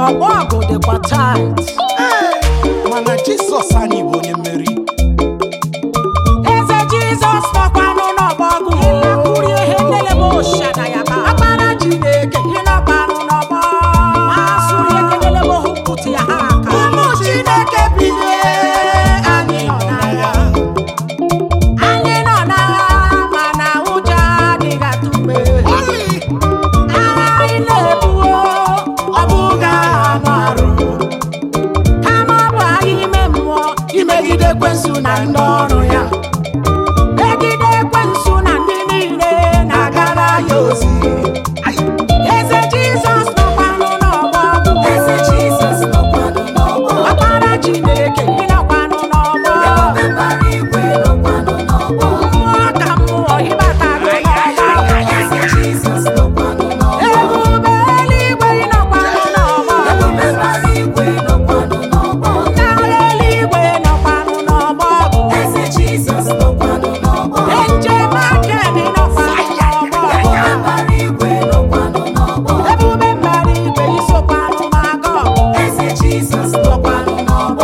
ọgbọ ọgụ dịkwa tait mana jizọs anyị bụ onye mmeri eze jizọs nọkwanụ n'ọgbọ ọgụ ịlakwuri ihe nlelebe oshada ya ba akpara chineke ịnọkwanụ n'ọgbọ masụrụ ihe nlelebe ohu pụtụ ya ha aka ụmụ chineke bilie anyị nọ n'agha anyị nọ n'agha mana ụjọ adịghị atụme agha anyị na-ebuo ọ bụghị agha anụ arụ kama ọ bụ agha ime mmụọ imegide ekwensu na ndị ọrụ ya megide ekwensu na ndị niile na-agara ya ozi eze jizọs nọkwanụ n'ọgbọ Eze Jizọs nọkwanụ n'ọgbọ. ọkpara chineke ịnọkwanụ n'ọgbọ Ebube mbara igwe nọkwanụ n'ọgbọ. mmụọ ka mmụọ ịbatago n'ọgbọ Eze Jizọs nọkwanụ n'ọgbọ. ebube eluigwe ịnọkwanụ n'ọgbọ Ebube mbara igwe nọkwanụ n'ọgbọ. ndị agha eluigwe nọkwanụ n'ọgbọ Eze Jizọs nọkwanụ n'ọgbọ. njem aka dị nọkwanụ n'ọgbọ Ebube mbara igwe nọkwanụ n'ọgbọ. ebube mbara igwe isokwanụ maga ọgụ Eze Jizọs nọkwanụ n'ọgbọ.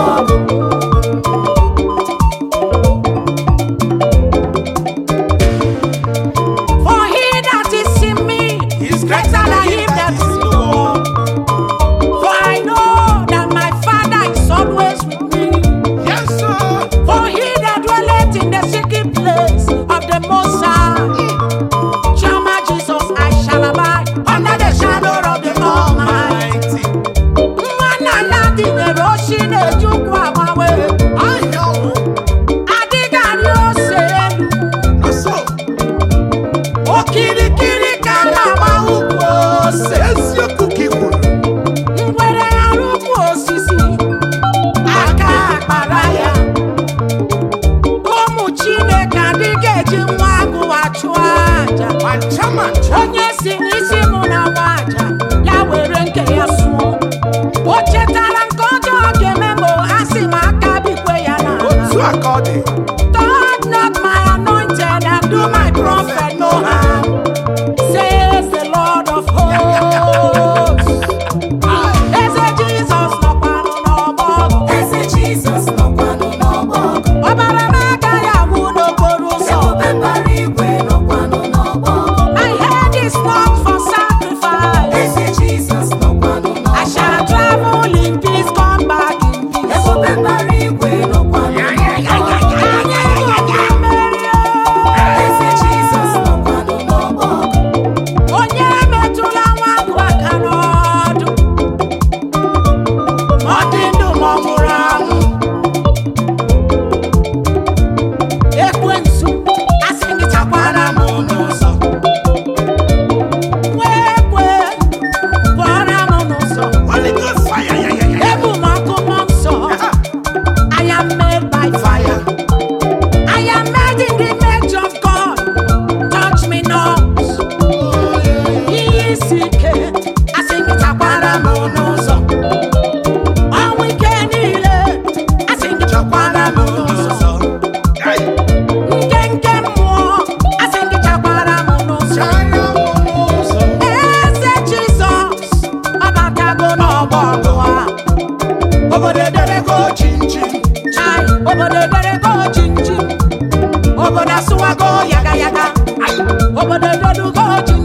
For he that is in me He's greater than him that is in the world. For I know that my Father is always with me. yes sir For he that dwelleth in the secret place of the Most High shall my Jesus I shall abide under the shadow of the Almighty. Nwanna ya dịnyere oshi na-ejukwu agbanwe ahịa ọgwụ adịghị arị ose elu na so okirikiri ka a na-agba ukwu ose eziokwu ka ị kwuru ngwere arụkwu osisi aka akpara ya ụmụ chineke adịghị eji nwa agụwa chụọ aja ma ncha ma ncha onye si n'isi mụ na nwa aja ya were nke ya sụọ o chetara nke ọjọọ ga-eme ma a sị m aka bikwe ya otu n'ala a ka ọ dị touch not my anointed and do my prophet no harm says the lord of hosts eze jizọs nọkwanụ n'ọgbọ ọgụ Eze Jizọs nọkwanụ n'ọgbọ. ọbara m agaghị agwụ n'okporo ụzọ Ebube mbara igwe nọkwanụ n'ọgbọ. my head is not for sacrifice Eze Jizọs nọkwanụ i n'ọgbọ. shall travel in peace come back in peace Ebube mbara igwe nọkwanụ n'ọgbọ. anyị nwere mmeri Eze Jizọs nọkwanụ n'ọgbọ. onye metụla nwa agụ aka n'ọdụ ọ dị ndụ ma ọ nwụrụ anwụ ekwensu asị gị chakwara m n'ụzọ nwee ekwe pụọra m n'ụzọ Holy Ghost fire ya ya ya ebu m ọkụ mmụọ nsọ I am made by fire. I am made in the image of God. Touch me not. Ihe isi ike asị gị chakwara m n'ụzọ. Ọnwụ ike niile asị gị chakwara m n'ụzọ. Ai, Nke nke mmụọ asị gị chakwara m n'ụzọ. chara m n'ụzọ Eze Jizọs ọbatago n'ọgbọ ọgụ a. obodo ederego chinchin Chai, obodo ederego chinchim obodo asụwago yaga yaga obodo edelugo chinchim